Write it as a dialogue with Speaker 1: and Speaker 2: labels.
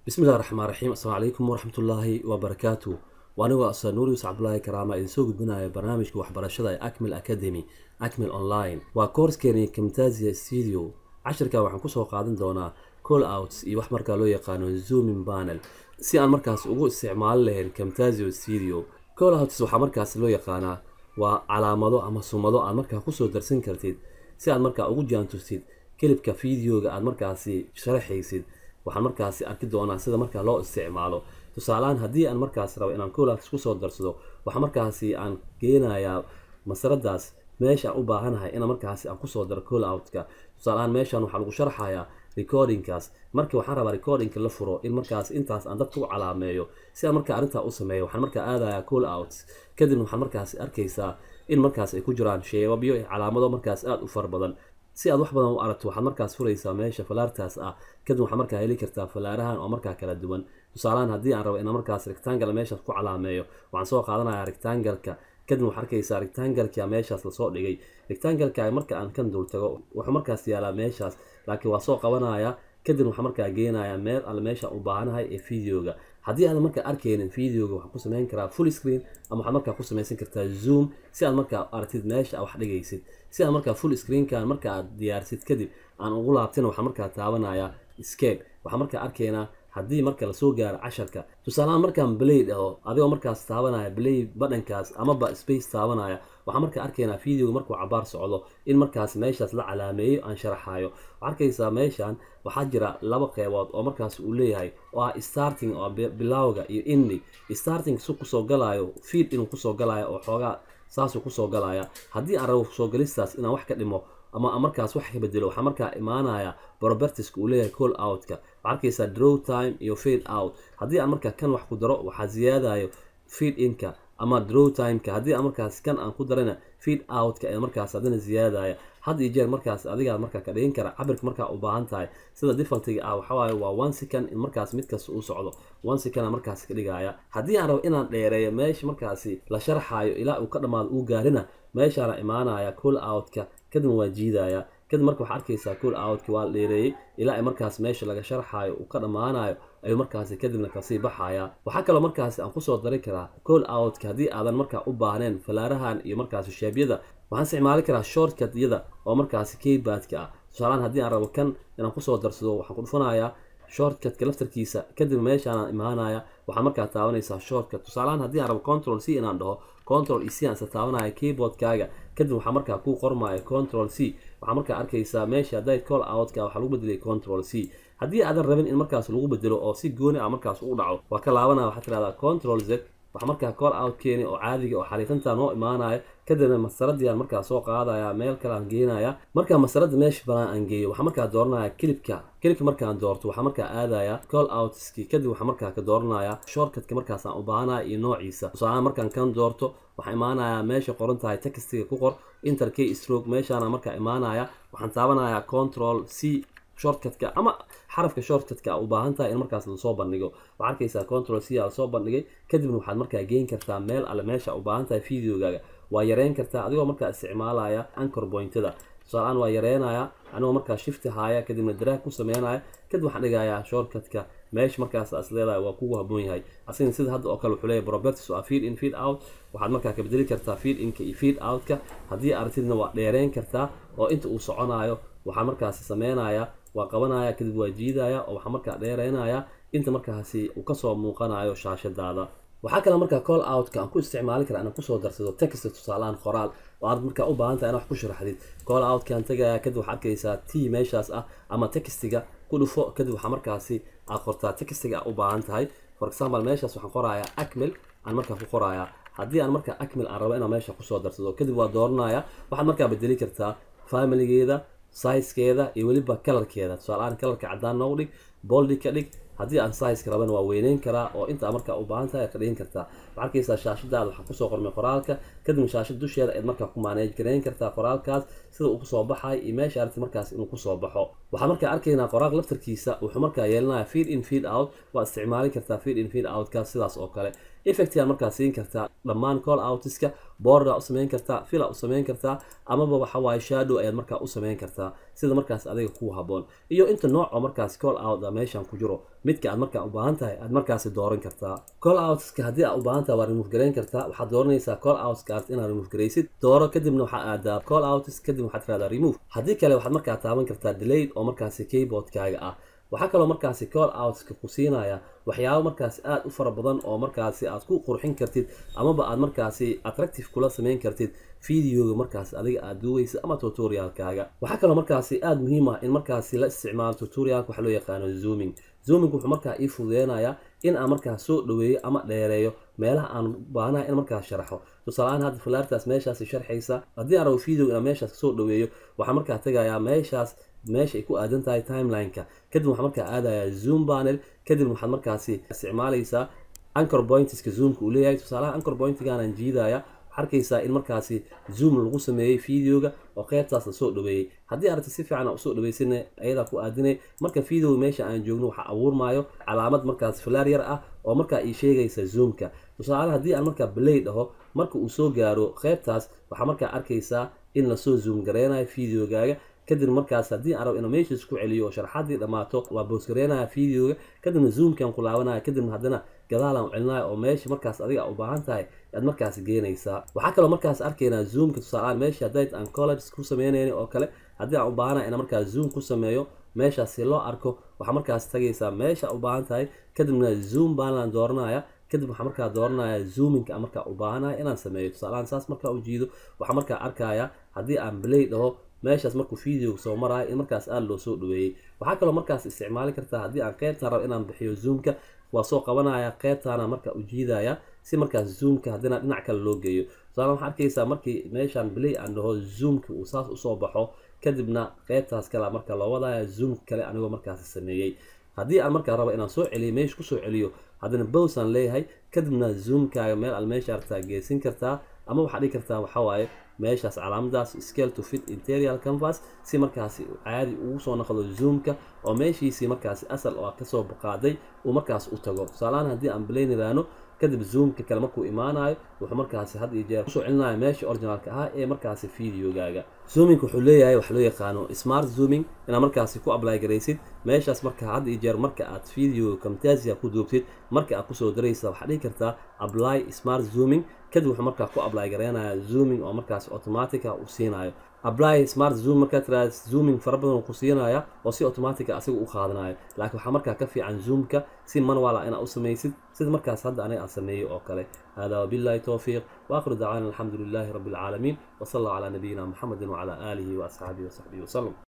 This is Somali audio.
Speaker 1: bismillahi raxmaan raxiim assalaamu calaykum waraxmatullaahi wabarakaatu waa anigoo asa nuurius cabdulaahi karaama idin soo gudbinaya barnaamijka waxbarashada ee acmil academy acmil online waa koorskeeni camtasia studio cashirka waxaan kusoo qaadan doonaa call outs iyo wax markaa loo yaqaano zooming panel si aan markaas ugu isticmaali lahayn camtasio studio call outs waxaa markaas loo yaqaanaa waa calaamado ama sumado aad markaa kusoo darsan kartid si aad markaa ugu jaantustid kelibka videoga aad markaasi sharaxaysid waxaan markaasi arki doonaa sida markaa loo isticmaalo tusaalehaan haddii aan markaas rabo inaan coolouts kusoo darsado waxaa markaasi aan geenayaa masaradaas meesha aan u baahanahay ina markaasi aan kusoo daro cooloutka tusaalehaan meeshan waxaa lagu sharxayaa recordingkaas markii waxaan rabaa recordingka la furo in markaas intaas aan dadka u calaameeyo si aan markaa arrintaa u sameeyo waxaan markaa aadayaa call outs kadibna waxaan markaasi arkaysaa in markaas ay ku jiraan sheebabyo iyo calaamado markaas aada u fara badan si aad wax badan u aragto waxaad markaas furaysaa meesha falaartaas ah kadib waxaad markaa heli kartaa falaarahan oo markaa kala duwan tusaalahaan haddii aan rabo inaan markaas rectangle meeshaas ku calaameeyo waxaan soo qaadanayaa rectangalka kadib waxaad arkaysaa rectangalka meeshaas lasoo dhigay rectangalka marka aan kan dul tago wuxuu markaas yaalaa meeshaas laakiin waa soo qabanaya kadib waxaa markaa geenayaa meel alle meesha u baahanahay ee videoga haddii aadan markaa arkaynin videoga waxaan ku samayn karaa full screen ama waxaad markaa ku samaysan kartaa zoom si aad markaa aragtid meesha aad wax dhigaysid si aad markaa full screenkan marka aad diyaarsid kadib aan ugu laabtina waxaan markaa taabanayaa scape waxaan markaa arkaynaa haddii marka lasoo gaaro casharka tusaalahaan markaan blay dhaho adigoo markaas taabanaya blay badhankaas amaba space taabanaya waxaan markaa arkaynaa videoga markuu cabaar socdo in markaas meeshaas la calaameeyo aan sharaxayo waxaa arkaysaa meeshan waxaa jira laba qeybood oo markaas uu leeyahay oo ah starting oo bilowga iyo ending starting su kusoo galayo feed inuu kusoo galayo oo xoogaa saasuu kusoo galaya haddii aan rabo soo galistaas inaan wax ka dhimo ama markaas wax ka bedelo waxaa markaa imaanaya propertiska uu leeyahay call outka waxaa arkaysaa draw time iyo fade out haddii aan markaa kan wax ku daro waxaa ziyaadayo feed inka ama draw timeka haddii aan markaas kan aan ku darana feed outka ee markaas haddana ziyaadaya had iyo jeer markaas adigaa markaa ka dhigin kara cabirka markaa u baahan tahay sida defaultiga ah waxawaaye waa one second in markaas mid kasta uu socdo one second markaas ka dhigaya haddii aan rabo inaan dheereeyo meesha markaasi la sharxayo ilaa uu ka dhammaado uu gaarina meeshaana imaanaya call outka kadibna waa jiidaya kadib marka waxaa arkaysaa call outka waa la dheereeyey ilaa ay markaas meesha laga sharxayo uu ka dhammaanayo ayuu markaasi kadibna kasii baxaya waxaa kaloo markaasi aan kusoo dari karaa call outka haddii aadan markaa u baahneen falaarahan iyo markaasi sheebyada waxaan isticmaali karaa shortcutyada oo markaasi keybaadka ah tusaalahaan haddii aan rabo kan inaan kusoo darsado waxaan ku dhufanayaa shortcutka laftarkiisa kadib meeshaanaan imaanaya waxaa markaa taabanaysaa shortcut tusaalahaan haddii aan rabo control c inaan dhaho control e c aan isa taabanaya keyboardkaaga kadib waxaa markaa kuu qormaya control c waxaa markaa arkaysaa meesha hadday call outka waxaa lagu bedelay control c haddii aadan rabin in markaas lagu bedelo oo si gooni ah markaas ugu dhaco waa ka laabanaya waxaa tirahdaa control z waxaa markaa call out keeni oo caadiga oo xariiqinta noo imaanaya kadibna masaradii aan markaa soo qaadaya meel kale aan geenaya markaa masarada meesha banaan aan geeyo waxaa markaa dooranaya kilibka kilibka markaan doorto waxaa markaa aadaya call outski kadib waxaa markaa ka dooranaya shortcutka markaas aan u baahanaya iyo noociisa tusaalahaan markaan kan doorto waxaa imaanaya meesha qoran tahay textiga ku qor inter k stroke meeshaana markaa imaanaya waxaan taabanaya control c shortcutka ama xarafka shortcutka u baahan tahay in markaas lasoo bandhigo waxaa arkaysaa control c lasoo bandhigay kadibna waxaad markaa geen kartaa meel alle meesha u baahan tahay videogaaga waa yareyn kartaa adigoo markaa isticmaalaya ancor pointada tusaaleaan waa yareynaya anigoo markaa shifti haaya kadibna daraag ku sameynaya kadib waxaan dhigayaa shortcutka meesha markaas as leedahay waa kugu haboon yahay asigna sida hadda oo kale wuxuu leeyahay properties waa feed in feed out waxaad markaa ka bedeli kartaa feed inka iyo feed outka haddii aragtidna waa dheereyn kartaa oo inta uu soconayo waxaa markaasi sameynaya waa qabanaya kadib waa jiidaya oo waxaa markaa dheereynaya inta markaasi uu kasoo muuqanayo shaashadaada waxaa kale markaa call outka aan ku isticmaali kara inaan kusoo darsado text tusaalahaan qoraal oo aad markaa u baahan tahay in wax ku sharaxdid call outkaan tagaya kadib waxaa arkaysaa t meeshaas ah ama textiga ku dhufo kadib waxaa markaasi aad qortaa textiga a u baahan tahay for example meeshaas waxaan qorayaa acmil aan markaa ku qorayaa haddii aan markaa acmil aan rabo inaan meesha kusoo darsado kadib waa dooranaya waxaad markaa bedeli kartaa familigeeda sizekeeda iyo weliba kalarkeeda tusaalahaan kalarka caddaan noogu dhig boldi ka dhig haddii aan sizeka rabana waa weyneyn karaa oo intaa markaa u baahan tahay ka dhigin kartaa waxaa arkaysaa shaashadaada waxaa kusoo qormay qoraalka kadibna shaashad dusheeda eed markaa ku maaneej gareyn kartaa qoraalkaas sida uu kusoo baxay iyo meesha aragti markaas inuu kusoo baxo waxaa markaa arkaynaa qoraal laftarkiisa wuxuu markaa yeelanaya feed in feed out waa isticmaali kartaa feed in feed outkaas sidaas oo kale effectigaa markaa siin kartaa dhammaan call outiska borda u samayn kartaa fila u samayn kartaa amaba waxa waaye shadow ayaad markaa u samayn kartaa sida markaas adiga ku haboon iyo inta nooc oo markaas call out a meeshan ku jiro midka aad markaa u baahan tahay aad markaasi dooran kartaa call outska haddii aad u baahan tahay waa remove garayn kartaa waxaad dooranaysaa call outskaas inaad remove garaysid dooro kadibna waxaa aadaa call outs kadib waxaad tirahdaa remove haddii kale waxaad markaa taaban kartaa delayed oo markaasi keyboardkaaga ah waxaa kaloo markaasi call outska ku siinaya waxyaabo markaasi aada u fara badan oo markaasi aad ku qurxin kartid amaba aad markaasi attractive kula samayn kartid videoga markaas adiga aad duweysa ama tutorialkaaga waxaa kaloo markaasi aada muhiim ah in markaasi la isticmaalo tutorialka waxa loo yaqaano zooming zooming wuxuu markaa ii fududeynayaa in aan markaa soo dhaweeyo ama dheereeyo meelaha aan baahanaha in markaa sharaxo tusaaleahaan hadda falaartaas meeshaasi sharxaysa haddii aan rabo video inaan meeshaas kasoo dhaweeyo waxaa markaa tegayaa meeshaas meesha ay ku aadan tahay timelineka kadib waxaa markaa aadayaa zoom panel kadib waxaad markaasi isticmaalaysaa anchor pointiska zoomka uu leeyahay tusaalaha anchor pointigaanaan jiidaya arkaysaa in markaasi zoom lagu sameeyey videoga oo qeybtaas la soo dhaweeyey haddii aragti si fiican usoo dhaweysana ayadaa ku aadinay marka videoga meesha aan joogno waxaa abuurmaayo calaamad markaas falaar yar ah oo markaa ii sheegaysa zoomka tusaale haddii aan markaa balay dhaho marka uu soo gaaro qeybtaas waxaa markaa arkaysaa in lasoo zoom gareynayo videogaaga kadib markaas haddii aan rabo inuu meeshaas ku celiyo oo sharxaddii dhammaato waa boosgareynaya videoga kadibna zoomkan ku laabanaya kadibna haddana gadaalaan u celinayo oo meesha markaas adiga u baahan tahay aad markaas geenaysaa waxaa kaloo markaas arkaynaa zoomka tusaaleaan meesha haddayd aan college ku sameynayni oo kale haddii aan u baahanaya inaan markaas zoom ku sameeyo meeshaas si loo arko waxaa markaas tagaysaa meesha u baahan tahay kadibna zoom baanlaan dooranaya kadib waxaa markaa dooranaya zoominka aan markaa u baahanaya inaan sameeyo tusaalehaan saas markaa u jiido waxaa markaa arkaya haddii aan play dhaho meeshaas markuu videoga soo maraayo in markaas aada loo soo dhaweeyey waxaa kaloo markaas isticmaali kartaa haddii aan qeybtaan rabo inaan bixiyo zoomka waa soo qabanaya qeybtaana marka u jiidaya si markaas zoomka haddina dhinac kale loo geeyo tusaale waxaa arkaysaa markii meeshaan play aan dhaho zoomka uu saas usoo baxo kadibna qeybtaas kale marka loo wadaya zoomka kale anigoo markaasi sameeyey haddii aan markaa rabo inaan soo celiyo meesha kusoo celiyo haddana bows aan leeyahay kadibna zoomkaaga meel al meesha artaa geesin kartaa ama waxaad dhigi kartaa waxawaaye meeshaas calaamadaas scale to fit interior canvas si markaasi caadi ugu soo noqdo zoomka oo meeshiisii markaasi asal oo kasoo qaaday uu markaas u tago tusaalahaan haddii aan balayn iraano kadib zoomka kale markuu imaanayo wuxuu markaasi had iyo jeer kusoo celinayo meesha originalka ahaa ee markaasi videogaaga zooming wuxuu leeyahay wax loo yaqaano smart zooming inaad markaasi ku apply garaysid meeshaas marka had iyo jeer marka aad video camtasia ku duubtid marka aad kusoo daraysa waxaad dhihi kartaa apply smart zooming kadib wuxuu markaa ku apply garaynaya zooming oo markaas automatica uu siinayo apply smart zoom markaa tiraada zooming fara badan ku siinaya oo si automatica asiga u qaadanayo laakiin waxaa markaa ka fiican zoomka si manuala inaad u samaysid sida markaas hadda aniga aan sameeyey oo kale hada wabillahi towfiiq واخر دعوانا الحمد لله رب العالمين وصلى الله على نبينا محمد وعلى اله واصحابه وصحبه وسلم